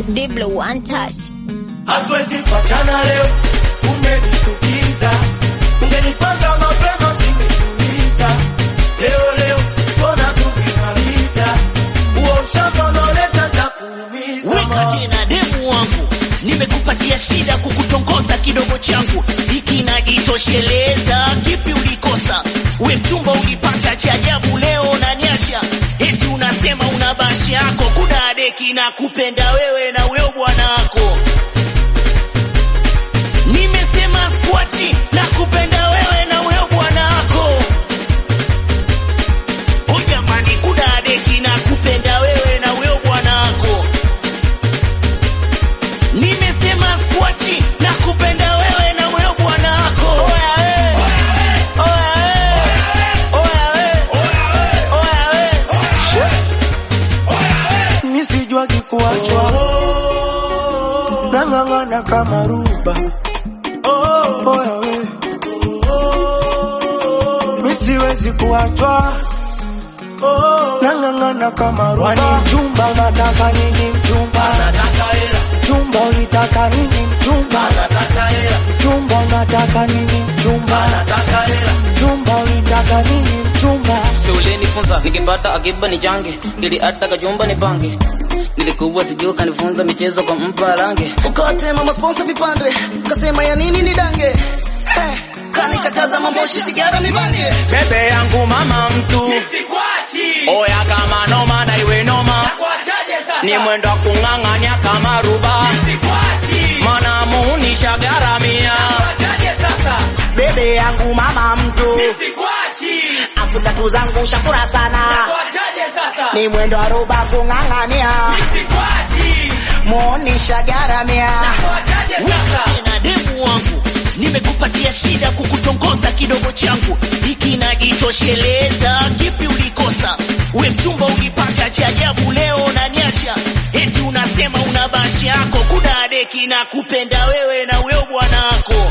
Diblo one touch. hatuwezi kuachana leo, umenishtukiza. Ungenipanga mapema singetuliza. Leo leo mbona tukimaliza huo ushamba unaoleta takuumiza weka tena demu wangu nimekupatia shida kukutongoza kidogo changu hiki najitosheleza kipi ulikosa we mchumba ulipata cha ajabu leo naniacha eti unasema una bashi yako kuna deki na kupenda wewe na weo bwana wako nimesema skwachi na kupenda wewe na weo bwana wako o jamani kuna deki na kupenda wewe na weo bwana wako nimesema skwachi na kupenda wewe na wewe bwana wako oya we oya we oya we oya we mi sijuagi kuachwa nang'ang'ana kama ruba oya we mi siwezi kuachwa nang'ang'ana kama ruba Wani mchumba unataka nini mchumba mchumba unitaka nini mchumba mchumba unataka nini mchumba mchumba unitaka nini mchumba si ulinifunza nikipata akiba ni change ili hata kachumba ni pange nilikuwa sijui kanifunza michezo kwa mpa range ukawatema masponsa vipande kasema ya nini ni dange hey, kanikataza mamoshi sigara mibande bebe yangu mama mtu oya kama noma na iwe noma ni mwendo wa kung'ang'anya kama ruba mana muunisha garamia bebe yangu mama mtu afu tatu zangu shakura sana ni mwendo wa roba kung'ang'ania muonisha garamia tena demu wangu nimekupatia shida kukutongoza kidogo changu hiki najitosheleza kipi ulikosa we mchumba ulipata cha ajabu leo naniacha eti unasema una bashi yako kuna deki na kupenda wewe na weo bwana wako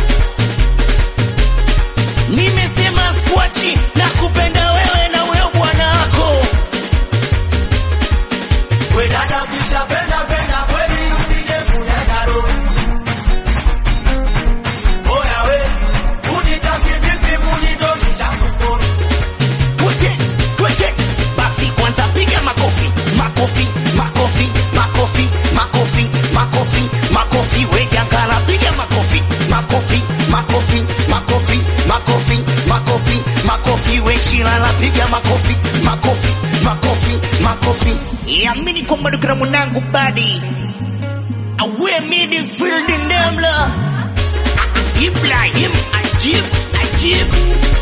nimesema skwachi na kupenda wewe na weo bwana wako We dada kisha penda penda kweli usije kunyaga roho. Oya we, unitaki vipi munidondosha mkono? twete twete basi kwanza piga makofi makofi makofi makofi makofi makofi makofi wejangala piga makofi makofi makofi makofi makofi makofi makofi wechilala piga makofi makofi makofi makofi yamini kwamba dukira mwanangu badi awe midfield ndemla Ibrahim Ajib Ajib